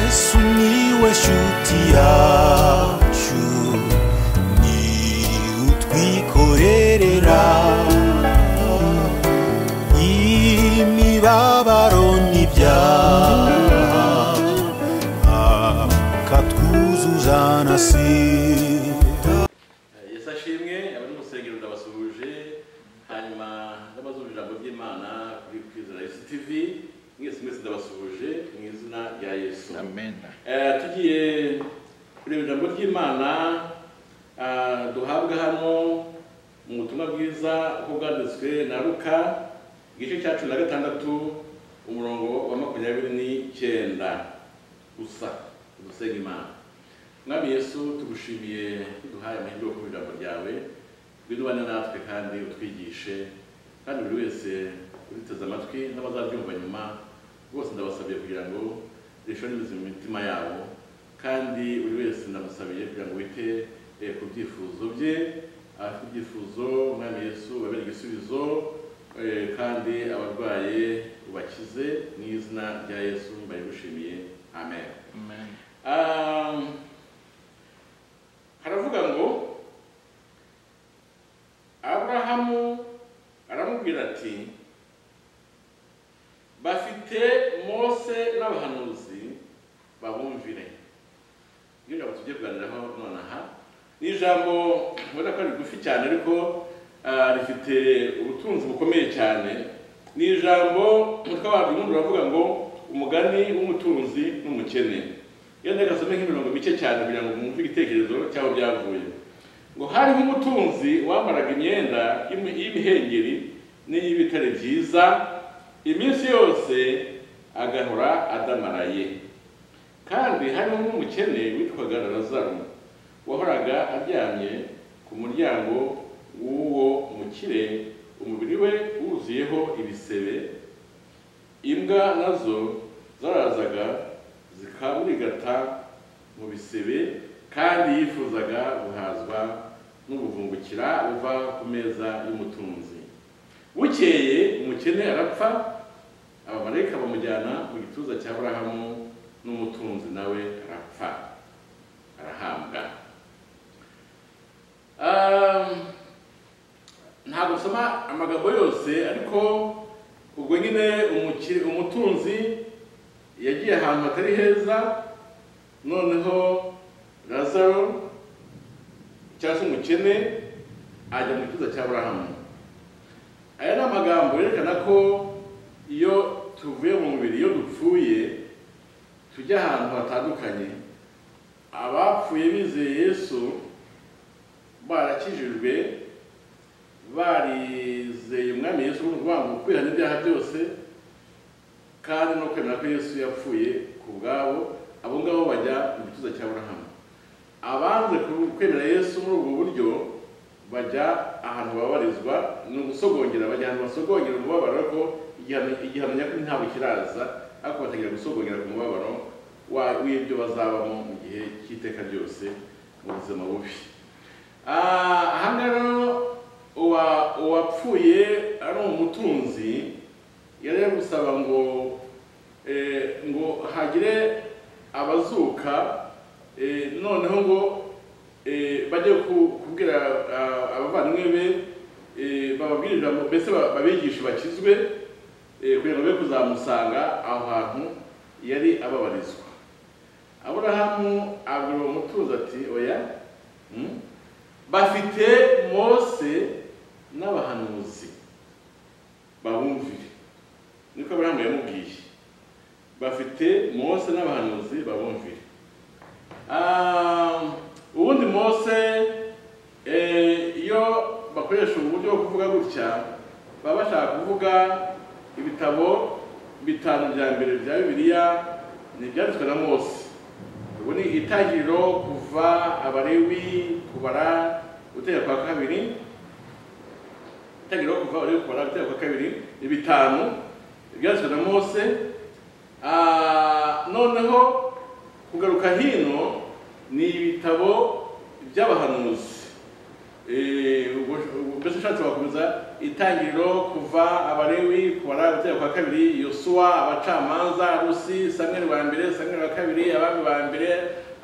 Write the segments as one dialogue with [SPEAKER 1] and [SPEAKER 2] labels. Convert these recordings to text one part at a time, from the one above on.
[SPEAKER 1] Sumiłeś utiaciu Ni utwikorerera Imibabaro n'ibyaha Akatwuzuza na sida
[SPEAKER 2] yesu ashimwe abari mu rusengero ndabasuhuje hanyuma ndabazumva ijambo ry'imana kuri kwizera yesu tv mwese mwese ndabasuhuje mu izina rya yesu
[SPEAKER 3] Amen.
[SPEAKER 2] Eh, tugiye kureba ijambo ry'imana ah, duhabwa hano mu butumwa bwiza uko bwanditswe na luka igice cya cumi na gatandatu umurongo wa makumyabiri n'icyenda gusa dusenga imana mwami yesu tugushimiye duhaye amahirwe yo kuba ijambo ryawe winubane natwe kandi utwigishe kandi buri wese uriteze amatwi n'abazaryumva nyuma bose ndabasabye kugira ngo rishore n'ubuzima mu mitima yabo kandi buri wese ndamusabiye kugira ngo wite eh, ku byifuzo bye abafite ibyifuzo mwami yesu babere igisubizo eh, kandi abarwaye ubakize mu izina rya yesu mbabigushimiye amen
[SPEAKER 3] Amen.
[SPEAKER 2] Um, haravuga ngo aburahamu aramubwira ati bafite mose n'abahanuzi babumvire iyo jambo tugiye kuganiraho nonaha ni ijambo ubona ko ari rigufi cyane ariko ah, rifite ubutunzi bukomeye cyane ni ijambo umutwe wabyo ubundi uravuga ngo umugani w'umutunzi n'umukene iyo ntagasome nk'imirongo mike cyane kugira ngo mwumve igitekerezo cy'aho byavuye ngo hariho umutunzi wambaraga imyenda y'imi- y'imihengeri n'iy'ibitare byiza iminsi yose agahora adamaraye kandi harimo n'umukene witwaga Lazaro wahoraga aryamye ku muryango w'uwo mukire umubiri we wuzuyeho ibisebe imbwa nazo zarazaga zikamurigata mu bisebe kandi yifuzaga guhazwa n'ubuvungukira buva ku meza y'umutunzi bukeye umukene arapfa abamarayika bamujyana mu gituza cya Aburahamu n'umutunzi nawe arapfa arahambwa Um, ntabwo nsoma amagambo yose ariko ubwo nyine umukire- umutunzi yagiye ahantu hatari heza noneho lazaro cyangwa se umukene ajya mu gituza cya Aburahamu aya ni amagambo yerekana ko iyo tuvuye mu mubiri iyo dupfuye tujya ahantu hatandukanye abapfuye bizeye yesu barakijijwe barizeye umwami yesu ni ukuvuga ngo kwihana ibyaha byose kandi no kwemera ko yesu yapfuye ku bwabo abo ngabo bajya mu gituza cya burahamu abanze ku- kwemera yesu muri ubwo buryo bajya ahantu babarizwa ni ugusogongera bajya ahantu basogongera umubabaro ariko igihano- igihano nyakuri ntabwo kiraza ariko batangira gusogongera ku mubabaro wa- w'ibyo bazabamo mu gihe cy'iteka ryose mu buzima bubi Ah, aha ngaha rero uwa- uwapfuye ari umutunzi yari ari gusaba ngo eh, ngo hagire abazuka eh, noneho ngo eh, bajye ku- kubwira ah, abavandimwe be eh, bababwire ijambo mbese ba- babigishe bakizwe eh, kugira ngo be kuzamusanga aho hantu yari ababarizwa aburahamu abwira uwo mutunzi ati oya mm, bafite mose n'abahanuzi babumvire niko aburahamu yamubwiye bafite mose n'abahanuzi babumvire Ah, ubundi mose eh, iyo bakoresha ubu buryo bwo kuvuga gutya baba bashaka kuvuga ibitabo bitanu bya mbere bya bibiliya ni ibyanditswe na mose ubu ni itangiriro kuva abarewi kubara gutegeka kwa kabiri itangiriro kuva abarewi kubara gutegeka kwa kabiri ni bitanu ibyanditswe na mose Ah, noneho kugaruka hino ni ibitabo by'abahanuzi Eh, ubwo mbese ushatse wakomeza itangiriro kuva abalewi ku barabutera kwa kabiri yosuwa abacamanza rusi samweli wa mbere samweli wa kabiri abami ba mbere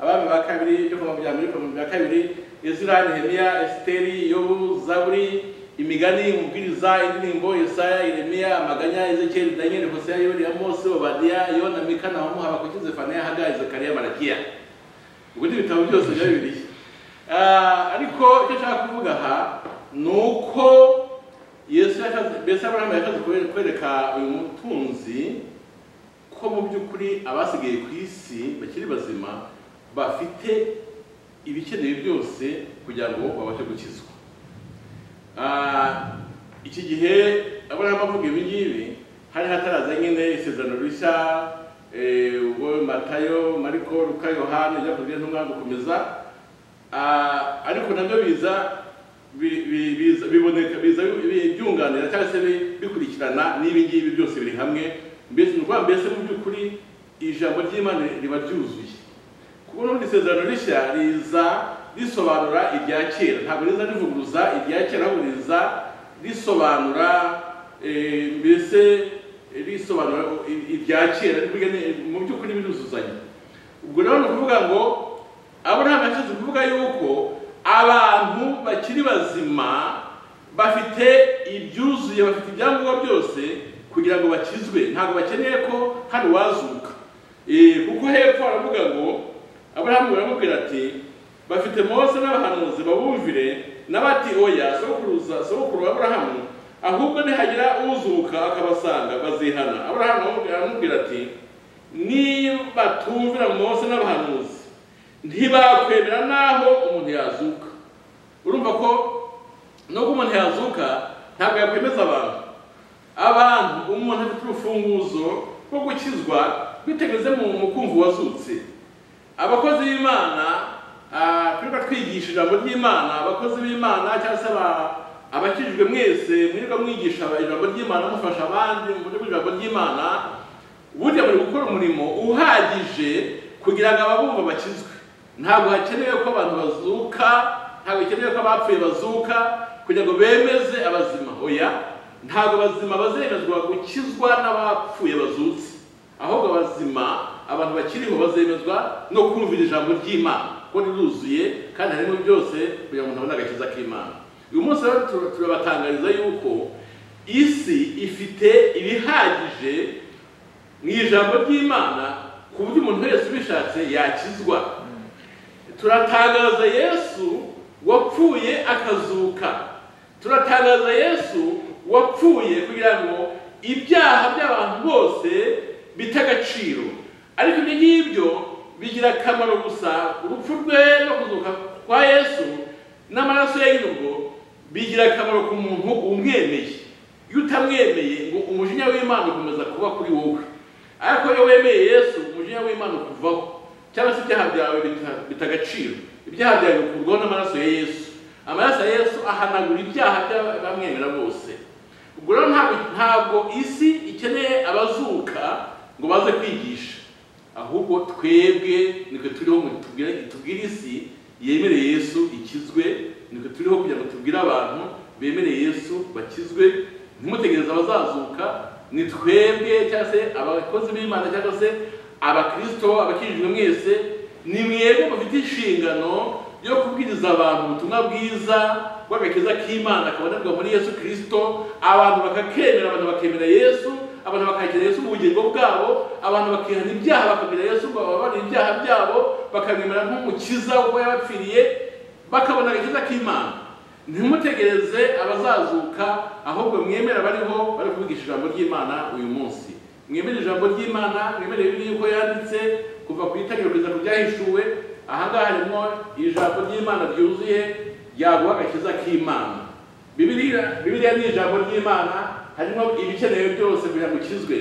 [SPEAKER 2] abami ba kabiri byo mu bya mbere byo mu bya kabiri ezira nehemiya esiteri yobu zaburi imigani umubwiriza indirimbo yesaya yeremiya amaganya ezekiyeli danyeli hoseya yori amosi obadiya yona mika nahamu habakuki zefaniya hagayi zekariya marakiya ubwo ni ibitabo byose biba bibiliya Ah, ariko icyo nshaka kuvuga aha ni uko yesu yashatse mbese aburahamu yashatse kwe- kwereka uyu mutunzi ko mu by'ukuri abasigaye ku isi bakiri bazima bafite ibikenewe byose kugira ngo babashe gukizwa Ah, iki gihe aburahamu avuga ibi ngibi hari hataraza nyine isezerano rishya eh, ubwo matayo mariko luka yohani ibyakozwe n'umwana gukomeza Ah, ariko nabyo biza bi- bi- biza- biboneka biza bi- byunganira cyangwa se bi- bikurikirana n'ibi ngibi byose biri hamwe mbese ni ukuvuga mbese mu by'ukuri ijambo ry'imana riba ryuzuye kuko n'ubundi isezerano rishya riza risobanura irya kera ntabwo riza rivuguruza irya kera ahubwo riza risobanura eh, mbese risobanura i- irya kera ni ukuvuga ni- mu by'ukuri biruzuzanya ubwo rero ni ukuvuga ngo aburahamu yashatse kuvuga yuko abantu bakiri bazima bafite ibyuzuye bafite ibyangombwa byose kugira ngo bakizwe ntabwo bakeneye ko hari uwazuka Eh, kuko hepfo aravuga ngo aburahamu baramubwira ati bafite mose n'abahanuzi babumvire n'abati oya sokuruza sokuru wa aburahamu ahubwo nihagira uzuka akabasanga bazihana aburahamu aramubwira- aramubwira ati niba batumvira mose n'abahanuzi ntibakwemera n'aho umuntu yazuka urumva ko nubwo umuntu yazuka ntabwo yakwemeza abantu abantu umuntu afite urufunguzo rwo gukizwa bitegeze mu mu kumva uwazutse abakozi b'imana ah, twirirwa twigisha ijambo ry'imana abakozi b'imana cyangwa se aba- abakijijwe mwese mwirirwa mwigisha ijambo ry'imana mufasha abandi mu buryo bw'ijambo ry'imana burya buri gukora umurimo uhagije kugira ngo ababumva bakizwe ntabwo hakenewe ko abantu bazuka ntabwo hakenewe ko abapfuye bazuka kugira ngo bemeze abazima oya ntabwo abazima bazemezwa gukizwa n'abapfuye bazutse ahubwo abazima abantu bakiriho bazemezwa no kumvira ijambo ry'imana kuko riruzuye kandi harimo byose kugira ngo umuntu abone agakiza k'imana uyu munsi rero tur- turabatangariza yuko isi ifite ibihagije mu ijambo ry'imana ku buryo umuntu wese ubishatse yakizwa turatangaza yesu wapfuye akazuka turatangaza yesu wapfuye kugira ngo ibyaha by'abantu bose bite agaciro ariko ibyo ngibyo bigira akamaro gusa urupfu rwe no kuzuka kwa yesu n'amaraso ye y'urwo bigira akamaro ku muntu umwemeye iyo utamwemeye ngo umujinya w'imana ukomeza kuba kuri wowe ariko iyo wemeye yesu umujinya w'imana ukuvaho cyangwa se ibyaha byawe bita- bita agaciro ibyaha byawe bikurwaho n'amaraso ya yesu amaraso ya yesu ahanagura ibyaha by'abamwemera bose ubwo rero ntabwo ntabwo isi ikeneye abazuka ngo baze kwigisha ahubwo twebwe nitwe turiho ngo tubwire tubwire isi yemere yesu ikizwe nitwe turiho kugira ngo tubwire abantu bemere yesu bakizwe ntimutegereze abazazuka ni twebwe cyangwa se abakozi b'imana cyangwa se abakirisito abakijijwe mwese ni mwebwe mufite inshingano yo kubwiriza abantu ubutumwa bwiza bw'agakiza k'imana kabonerwa muri yesu kirisito abantu bakakemera abantu bakemera yesu abantu bakakira yesu mu bugingo bwabo abantu bakihana ibyaha bakamira yesu ngo bababarire ibyaha byabo bakamwemera nk'umukiza uko yabapfiriye bakabona agakiza k'imana ntimutegereze abazazuka ahubwo mwemere abariho bari kuvugisha ijambo ry'imana uyu munsi mwemere ijambo ry'imana mwemere bibiri yuko yanditse kuva ku itangiriro kugeza ku byahishuwe ahangaha harimo ijambo ry'imana ryuzuye ryaguha agakiza k'imana Bibiliya Bibiliya ni ijambo ry'Imana harimo ibikenewe byose kugira ngo ukizwe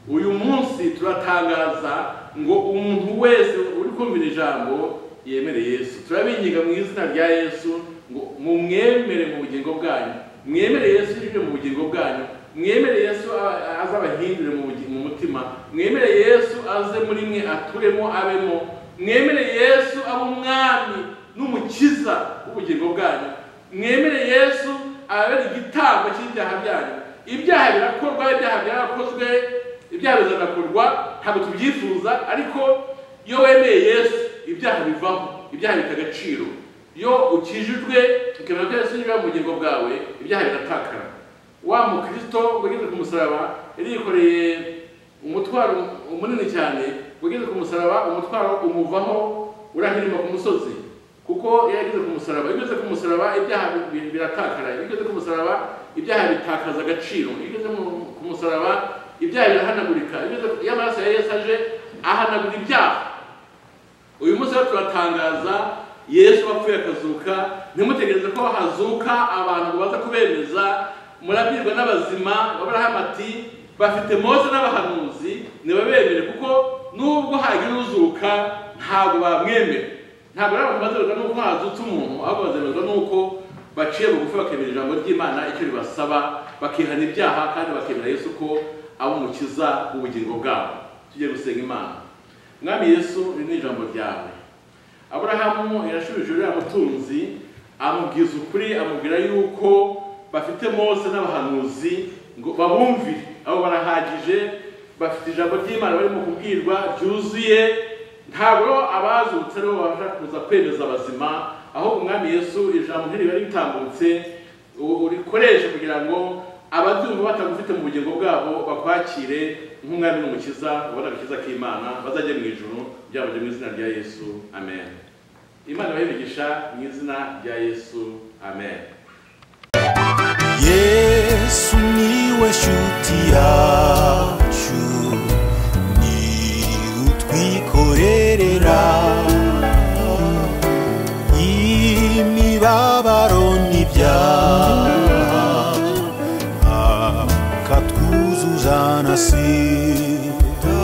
[SPEAKER 2] uyu munsi turatangaza ngo umuntu wese uri kumvira ijambo yemere Yesu turabinginga mu izina rya Yesu ngo mumwemere mu bugingo bwanyu mwemere Yesu yinjire mu bugingo bwanyu mwemere Yesu a- a- aze abahindure mu bugi- mu mutima mwemere Yesu aze muri mwe aturemo abemo mwemere Yesu abe umwami n'umukiza w'ubugingo bwanyu mwemere yesu ababera igitambo cy'ibyaha byanyu ibyaha birakorwa ibyaha byarakozwe ibyaha bizanakorwa ntabwo tubyifuza ariko iyo wemeye yesu ibyaha bivaho ibyaha bita agaciro iyo ukijijwe ukemera ko yesu niba mu bugingo bwawe ibyaha biratakara wa mukristo wageze ku musaraba yari yikoreye umutwaro munini cyane wageze ku musaraba umutwaro umuvaho urahirima ku musozi kuko iyo yageze ku musaraba iyo ugeze ku musaraba ibyaha bi- biratakara iyo ugeze ku musaraba ibyaha bitakaza agaciro iyo ugeze mu- ku musaraba ibyaha birahanagurika Iyo ugeze- iyo amaraso ya yesu aje ahanagura ibyaha uyu munsi rero turatangaza yesu wapfuye akazuka ntimutegereze ko hazuka abantu ngo baze kubemeza murabwirwa n'abazima aburahamu ati bafite mose n'abahanuzi ntibabemere kuko nubwo hagira uzuka ntabwo bamwemera ntabwo ari abantu bazerwa n'uko hazutse umuntu ahubwo bazerwa n'uko baciye bugufi bakemera ijambo ry'imana icyo ribasaba bakihana ibyaha kandi bakemera yesu ko aba umukiza w'ubugingo bwabo tujye gusenga imana mwami yesu iri ni ijambo ryawe aburahamu yashubije uriya mutunzi amubwiza ukuri amubwira yuko bafite mose n'abahanuzi ngo babumvire abo barahagije bafite ijambo ry'imana barimo kubwirwa ryuzuye ntabwo abazutse aribo babasha kuza kwemeza abazima aho umwami yesu ijambo ntiriba ritambutse u- urikoreshe kugira ngo ababyumva batagufite mu bugingo bwabo bakwakire nk'umwami n'umukiza ubona agakiza k'imana bazajye mu ijuru byaba mu izina rya yesu amen imana ibahe mu izina rya yesu amen
[SPEAKER 1] yesu niwe shuti yawe